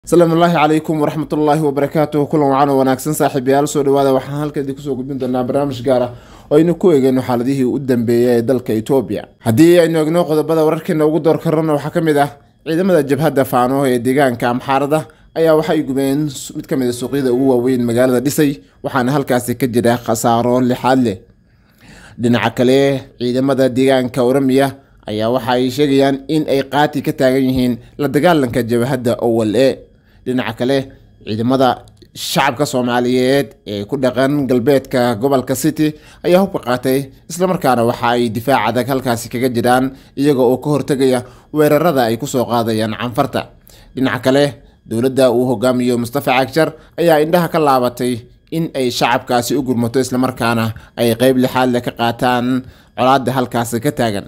asalaamu ullaahi calaykum waraxmat ullaahi wabarakaatuh kulan wacan oo wanaagsan saaxiibayaal soo dhawaada waxaan halkeedii kusoo gudbin doonaa barnaamij gaar ah oo aynu ku eegeyno xaaladihii u dambeeyay ee dalka etoobiya haddii aynu egno qodobada wararkeena ugu door karana waxaa ka mid ah ciidamada jabhadda faano ee deegaanka amxaarada ayaa waxay gubeen mid ka mid a suuqyada ugu waaweyn magaalada dhisay waxaana halkaasi ka jira khasaaro lixaad leh dhinaca kale ciidamada deegaanka oramiya ayaa waxa ay sheegayaan in ay qaati ka taagan yihiin la dagaalanka jabhadda owal e dhinaca kale ciidamada shacabka soomaaliyeed ee ku dhaqan galbeedka gobolka city ayaa hubka qaatay islamarkaana waxa ay difaac adag halkaasi kaga jiraan iyaga oo ka hortegaya weerarada ay kusoo qaadayaan canfarta dhinaca kale dowladda uu hogaamiyo mustafa cagjar ayaa indhaha ka laabatay in ay shacabkaasi u gurmato islamarkaana ay qeyb lixaadle ka qaataan colaada halkaasi ka taagan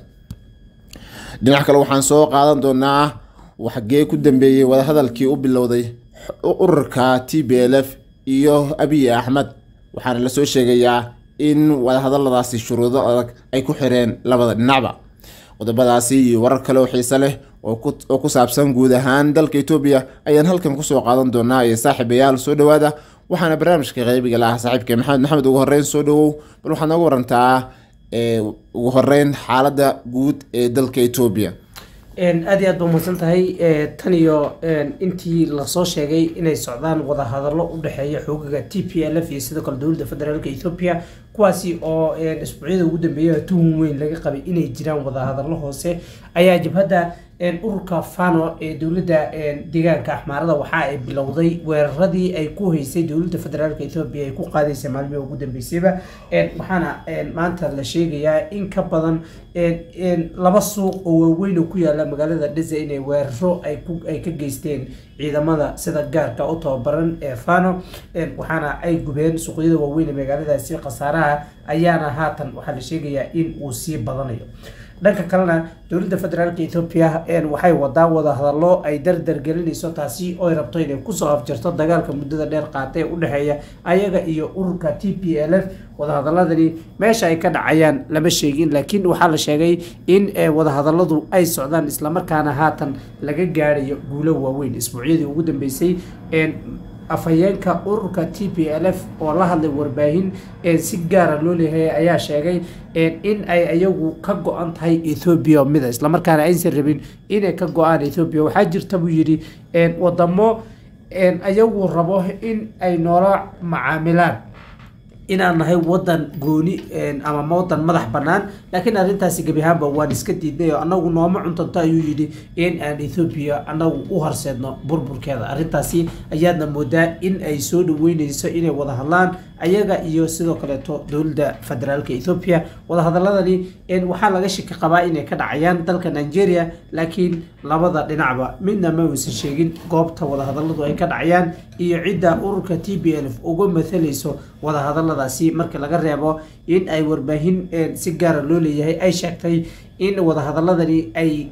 dhinaca kale waxaan soo qaadan doonaa waxgee ku dambeeyey wadahadalkii u bilowday ururka t b l f iyo abiy axmed waxaana lasoo sheegayaa in wadahadaladaasi shuruudo adag ay ku xireen labada dhinacba qodobadaasi iyo warar kale oo xiise leh oo ku saabsan guud ahaan dalka etoobiya ayaan halkan kusoo qaadan doonaa ee saaxiibayaal soo dhawaada waxaana barnaamijka qeybiga lahaa saaxiibka maxamed maxamed ugu horeyn soo dhawow bal waxaad nooga warantaa ugu horeyn xaaladda guud ee dalka etoobiya aad iyo aad ba umahadsan tahay tan iyo intii lasoo sheegay inay socdaan wadahadallo u dhexeeya xoogaga t p l f iyo sidoo kale dowladda federaalk ethoopia kuwaasi oo isbuucyada ugu dambeeya tuhun weyn laga qabay inay jiraan wadahadallo hoose ayaa jabhadda ururka fano ee dowladda deegaanka axmaarada waxa ay bilowday weeraradii ay ku haysay dowladda federaalk ethoopia ay ku qaadaysa maalmihii ugu dambeysayba waxaana maanta la sheegayaa in ka badan laba suuq oo waaweyn oo ku yaala magaalada dhisa inay weeraro ay ka geysteen ciidamada sida gaarka u tababaran ee fano waxaana ay gubeen suuqyada waaweyn ee magaaladaasi khasaaraha ayaana haatan waxaa la sheegayaa in uu sii badanayo dhanka kalena dowladda federaalk ethoopia waxay wadaa wadahadallo ay dardar gelinayso taasi oo ay rabto inay kusoo afjarto dagaalka muddada dheer qaata ee udhexeeya ayaga iyo ururka t p l f wadahadaladani meesha ay ka dhacayaan lama sheegin laakiin waxaa la sheegay in wadahadaladu ay socdaan islamarkaana haatan laga gaarayo guulo waaweyn isbuucyadii ugu dambeysay afhayeenka ururka t p l f oo la hadlay warbaahin si gaara loo leeyahay ayaa sheegay in ay ayagu ka go-an tahay ethoobiya mida islamarkaana aysan rabin inay ka go-aan ethoobiya waxaa jirta buu yidhi wadamo ayagu rabo in ay noola macaamilaan inaan nahay wadan gooni ama wadan madax banaan laakiin arrintaasi gebi ahaanba waan iska diidnay oo anagu nooma cuntanto ayuu yidhi in aan ethoobiya anagu u horseedno burburkeeda arrintaasi ayaadna moodaa in ay soo dhaweyneyso inay wada hadlaan ayaga iyo sidoo kaleeto dowladda federaalk ethoopia wadahadaladani waxaa laga shaki qabaa inay ka dhacayaan dalka nigeria laakiin labada dhinacba midna ma uusan sheegin goobta wadahadaladu ay ka dhacayaan iyo cidda ururka t b l f uga mathalayso wadahadaladaasi marka laga reebo in ay warbaahin si gaara loo leeyahay ay sheegtay in wadahadaladani ay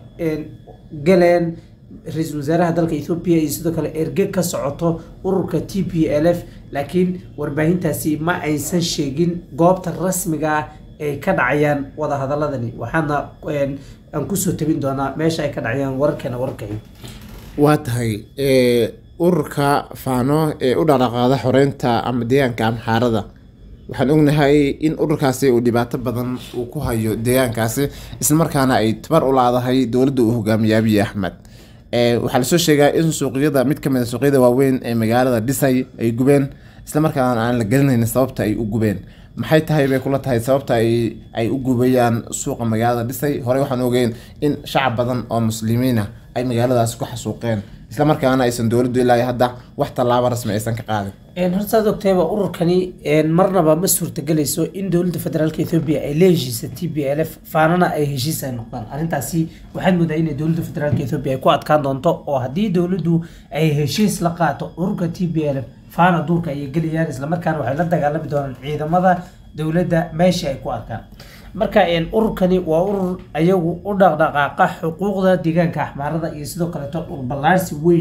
galeen ra-iisul wasaaraha dalka ethoobiya iyo sidoo kale erge ka socoto ururka t p l f laakiin warbaahintaasi ma aysan sheegin goobta rasmiga ah ay ka dhacayaan wadahadaladani waxaana aan kusoo tabin doonaa meesha ay ka dhacayaan wararkeena wararkay waa tahay ururka faano ee u dhaqdhaqaada xoreynta ama deegaanka amxaarada waxaan ognahay in ururkaasi uu dhibaato badan uu ku hayo deegaankaasi islamarkaana ay tabar u laadahay dowladda uu hogaamiye abiy axmed waxaa lasoo sheegaa in suuqyada mid kamid a suuqyada waaweyn ee magaalada dhisay ay gubeen islamarkaana aan la gelinayn sababta ay u gubeen maxay tahay bay kula tahay sababta ay u gubayaan suuqa magaalada dhisay horey waxaan ogeyn in shacab badan oo muslimiina ay magaaladaasi ku xasuuqeen islamarkaana aysan dowladdu ilaa hadda wax tallaabo rasmi aysan ka qaadin hortaad ogtayba ururkani marnaba ma suurtagelayso in dowladda federaalk ethoopia ay la heshiisa t b l f faanana ay heshiis ay noqdaan arrintaasi waxaad moodaa inay dowladda federaalk ethoopia ay ku adkaan doonto oo haddii dowladdu ay heshiis la qaato ururka t b l f faana duurka ayay gelayaan islamarkaana waxay la dagaalami doonaan ciidamada dowladda meesha ay ku arkaan marka ururkani waa urur ayagu u dhaqdhaqaaqa xuquuqda deegaanka axmaarada iyo sidoo kaleeto dhulballaarsi weyn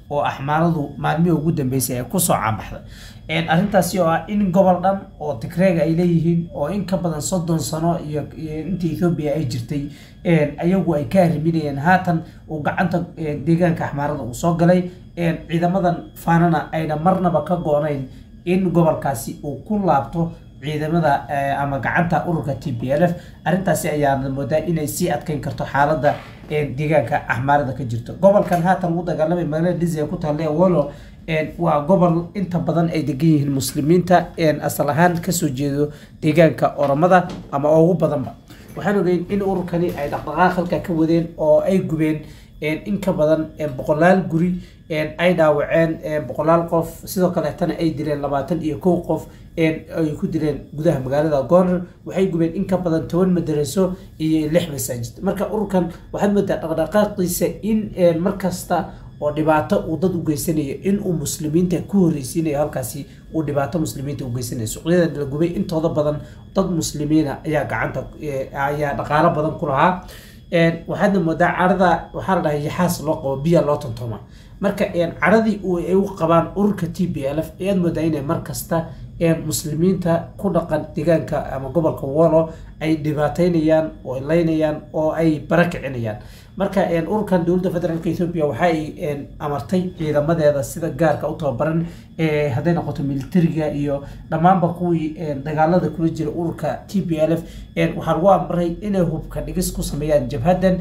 oo axmaaradu maalmihii ugu dambeysay ay kusoo caanbaxday arrintaasi oo ah in gobol dhan oo tigreega ay leeyihiin oo in ka badan soddon sano iyo inta ethoobiya ay jirtay ayagu ay ka arriminayeen haatan uu gacanta deegaanka axmaarada uu soo galay ciidamadan faanana ayna marnaba ka goonayn in gobolkaasi uu ku laabto ciidamada ama gacanta ururka t b l f arrintaasi ayaana moodaa inay sii adkeyn karto xaaladda deegaanka axmaarada ka jirto gobolkan haatan ugu dagaalamay magaalada dizia ku taalla wolo waa gobol inta badan ay degan yihiin muslimiinta asal ahaan kasoo jeedo deegaanka oromada ama ugu badanba waxaan ogeyn in ururkani ay dhaqdhaqaaq halka ka wadeen oo ay gubeen in ka badan boqolaal guri ay dhaawaceen boqolaal qof sidoo kaleetana ay dileen labaatan iyo kow qof ay ku dileen gudaha magaalada goner waxay gubeen in ka badan toban madaraso iyo lix masaajid marka ururkan waxaad moodaa dhaqdhaqaaqiisa in markasta oo dhibaato uu dad u geysanayo in uu muslimiinta ku horreysiinayo halkaasi uu dhibaato muslimiinta u geysanayo suuqyadan la gubay intooda badan dad muslimiina ayaa gacanta ayaa dhaqaalo badan ku lahaa waxaadna moodaa carada waxaa la dhahay yaxaas loo qabo biya loo tontooma marka caradii ay u qabaan ururka t b l f ayaad moodaa inay mar kasta muslimiinta ku dhaqan deegaanka ama gobolka wolo ay dhibaateynayaan oo ay leynayaan oo ay bara kicinayaan marka ururkan dowladda federaalk ethoopia waxa ay amartay ciidamadeeda sida gaarka u tababaran hadday noqoto militariga iyo dhammaanba kuwii dagaalada kula jira ururka t b l f waxaa lagu amray inay hubka dhigis ku sameeyaan jabhadan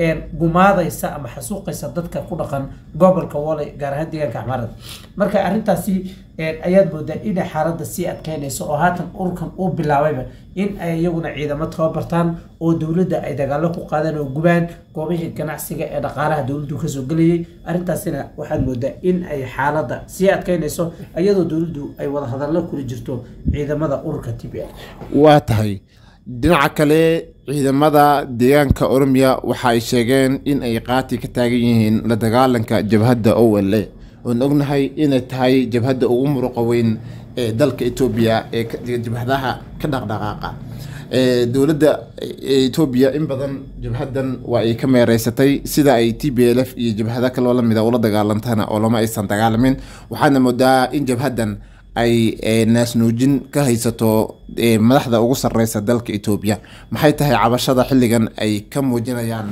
gumaadaysa ama xasuuqaysa dadka ku dhaqan gobolka wole gaar ahaan deegaanka axmaarada marka arrintaasi ayaad moodaa inay xaaladda sii adkeynayso oo haatan ururkan uu bilaabayba in ay iyaguna ciidamo tababartaan oo dowladda ay dagaalo ku qaadaan oo gubaan goobihii ganacsiga ee dhaqaalaha dowladdu kasoo gelayay arrintaasina waxaad moodaa in ay xaaladda sii adkeynayso iyadoo dowladdu ay wada hadallo kula jirto ciidamada ururka t b l waa tahay dhinaca kale ciidamada deegaanka oromiya waxa ay sheegeen in ay qaati ka taagan yihiin la dagaalanka jabhadda o l a oon ognahay inay tahay jabhadda ugu muruqa weyn ee dalka etoobiya ee jabhadaha ka dhaqdhaqaaqa dowladda etoobiya in badan jabhadan waa ay ka meereysatay sida ay t b l f iyo jabhada kaloo lamida ula dagaalantana oo lama aysan dagaalamin waxaana moodaa in jabhadan ay naasnuujin ka haysato madaxda ugu sareysa dalka etoobiya maxay tahay cabashada xilligan ay ka muujinayaan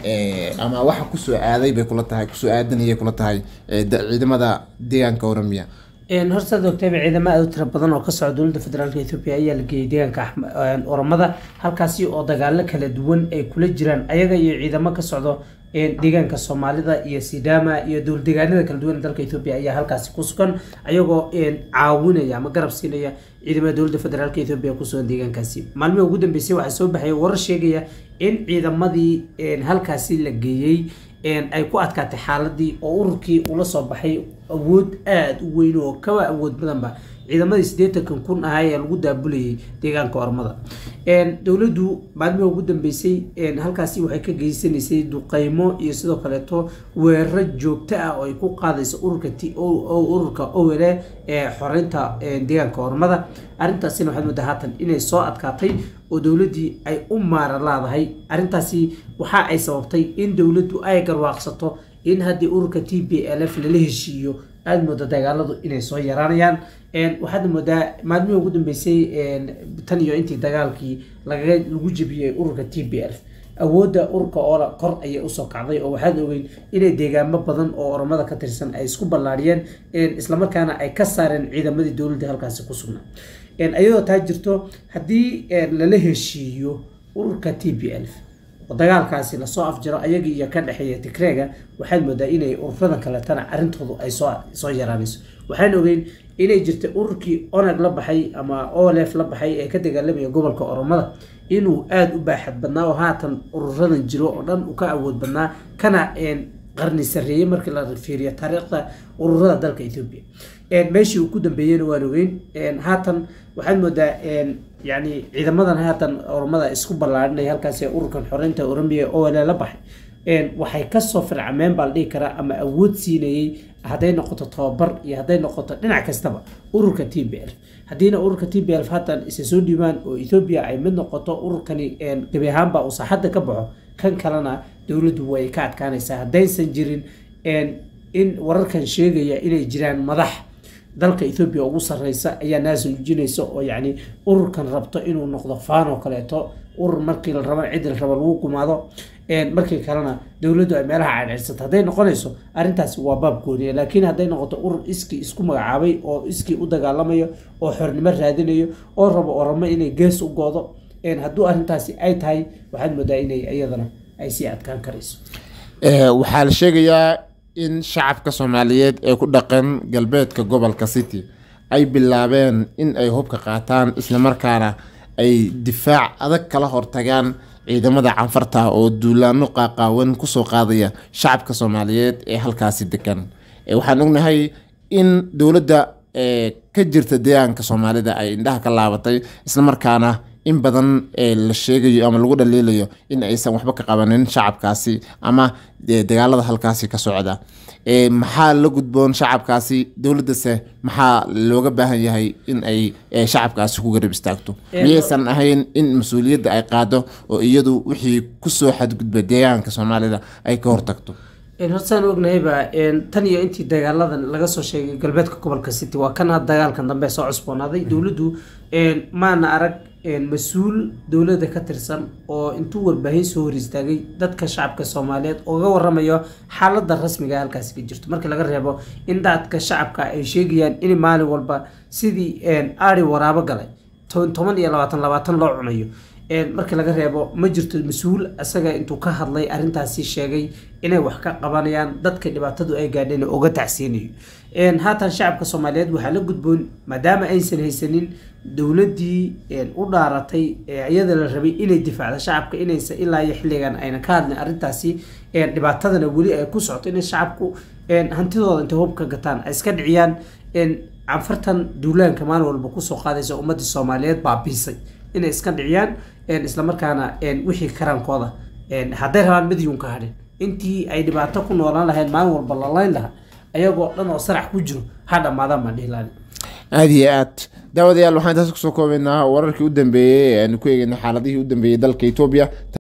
ama waxa kusoo aaday bay kula tahay kusoo aadanayay kula tahay ciidamada deegaanka oromiya horta ogtayba ciidamo aad u tiro badan oo ka socda dowladda federaalk ethoopia ayaa la geeyay deegaanka oromada halkaasi oo dagaalo kala duwan ay kula jiraan ayaga iyo ciidamo ka socdo deegaanka soomaalida iyo sidama iyo dowldegaanada kala duwan dalka ethoopia ayaa halkaasi ku sugan ayagoo caawinaya ama garab siinaya ciidamada dowladda federaalk ethoopia kusugan deegaankaasi maalmihii ugu dambeysay waxaa soo baxaya warar sheegaya in ciidamadii halkaasi la geeyey ay ku adkaatay xaaladii oo ururkii ula soo baxay awood aada u weyn oo kaba awood badanba ciidamadii siddeetankan kun ahaa ee lagu daabulayay deegaanka ormada dowladdu maalmihii ugu dambeysay halkaasi waxay ka geysanaysay duqeymo iyo sidoo kaleeto weeraro joogto ah oo ay ku qaadayso ururka t ururka owele ee xoreynta deegaanka ormada arrintaasina waxaad moodaa haatan inay soo adkaatay oo dowladdii ay u maara laadahay arrintaasi waxa ay sababtay in dowladdu ay garwaaqsato in haddii ururka t b l f lala heshiiyo aada mooda dagaaladu inay soo yaraanayaan waxaadna moodaa maalmihii ugu dambeysay tan iyo intii dagaalkii lagaga lagu jebiyey ururka t b l awoodda ururka oola kor ayay usoo kacday oo waxaad ogeyn inay deegaamo badan oo oromada ka tirsan ay isku ballaariyeen islamarkaana ay ka saareen ciidamadii dowladda halkaasi ku sugnaa iyadoo taa jirto haddii lala heshiiyo ururka t b l oo dagaalkaasi lasoo afjaro ayaga iyo ka dhexeeya tigreega waxaad moodaa inay ururadan kaletana arrintoodu ay soo soo yaraanayso waxaan ogeyn inay jirtay ururkii onag la baxay ama olef la baxay ee ka dagaalamaya gobolka oromada inuu aada u baaxad badnaa oo haatan ururadan jiro oo dhan uu ka awood badnaa kana qarni sarreeyey markii la fiiriyo taariikhda ururada dalka ethoobia meeshii uu ku dambeeyeyna waan ogeyn haatan waxaad moodaa yani ciidamadan haatan oromada isku ballaarinaya halkaasi ururkan xoreynta oromiya oo la baxay waxay kasoo fircameen baa la dhihi karaa ama awood siinayey hadday noqoto tababar iyo hadday noqoto dhinac kastaba ururka t b l haddiina ururka t b l haatan isa soo dhiibaan oo ethoobia ay mid noqoto ururkani gebi ahaanba uu saaxadda ka baxo kan kalena dowladdu way ka adkaanaysaa haddaysan jirin in wararkan sheegaya inay jiraan madax dalka ethoobia ugu sarreysa ayaa naas nuujinaysa oo yacni ururkan rabto inuu noqdo faan oo kaleeto urur markii la rabo cid la rabo lagu gumaado markii kalena dowladdu ay meelaha cadceedsato hadday noqonayso arrintaasi waa baab gooniya laakiin hadday noqoto urur iskii isku magacaabay oo iskii u dagaalamayo oo xornimo raadinayo oo rabo oramo inay gees u goodo hadduu arrintaasi ay tahay waxaad moodaa inay iyadana ay sii adkaan karayso waxaa la sheegayaa in shacabka soomaaliyeed ee ku dhaqan galbeedka gobolka city ay bilaabeen in ay hubka qaataan islamarkaana ay difaac adag kala hortagaan ciidamada canfarta oo duulaano qaaqaawan kusoo qaadaya shacabka soomaaliyeed ee halkaasi degan waxaan ognahay in dowladda ka jirta deegaanka soomaalida ay indhaha ka laabatay islamarkaana in badan la sheegayo ama lagu dhaliilayo in aysan waxba ka qabanin shacabkaasi ama dagaalada halkaasi ka socda maxaa la gudboon shacabkaasi dowladase maxaa looga baahan yahay in ay shacabkaasi ku garab istaagto miyaysan ahayn in mas-uuliyadda ay qaado oo iyadu wixii kusoo xadgudba deegaanka soomaalida ay ka hortagto hortaan ognahayba tan iyo intii dagaaladan laga soo sheegay galbeedka gobolka city waa kana dagaalkan dambe soo cusboonaaday dowladdu maana arag mas-uul dowladda ka tirsan oo intuu warbaahin soo hor istaagay dadka shacabka soomaaliyeed ooga waramayo xaalada rasmiga halkaasi ka jirto markii laga reebo in dadka shacabka ay sheegayaan in maalin walba sidii ari waraabo galay toban iyo labaatan labaatan loo cunayo markii laga reebo ma jirto mas-uul isaga intuu ka hadlay arrintaasi sheegay inay wax ka qabanayaan dadka dhibaatadu ay gaadheen oga tacsiinayo haatan shacabka soomaaliyeed waxaa la gudboon maadaama aysan haysanin dowladdii u dhaaratay iyada la rabay inay difaacdo shacabka inaysan ilaa iyo xilligan ayna ka hadlin arrintaasi dhibaatadana weli ay ku socoto inay shacabku hantidooda intay hub ka gataan ay iska dhiciyaan canfartan duulaanka maalin walba kusoo qaadaysa ummadda soomaaliyeed baabiisay inay iska dhiciyaan islamarkaana wixii karaankooda hadday rabaan midyuun ka hadhin intii ay dhibaato ku noolaan lahayd maalin walba lalayn lahaa ayagoo dhan oo sarax ku jiro ha dhammaadaan baan dhihi lahayn aada iyo aad daawadayaal waxaan intaas kusoo koobaynaa wararkii u dambeeyey ee aanu ku eegeyna xaaladihii u dambeeyey dalka etoobiya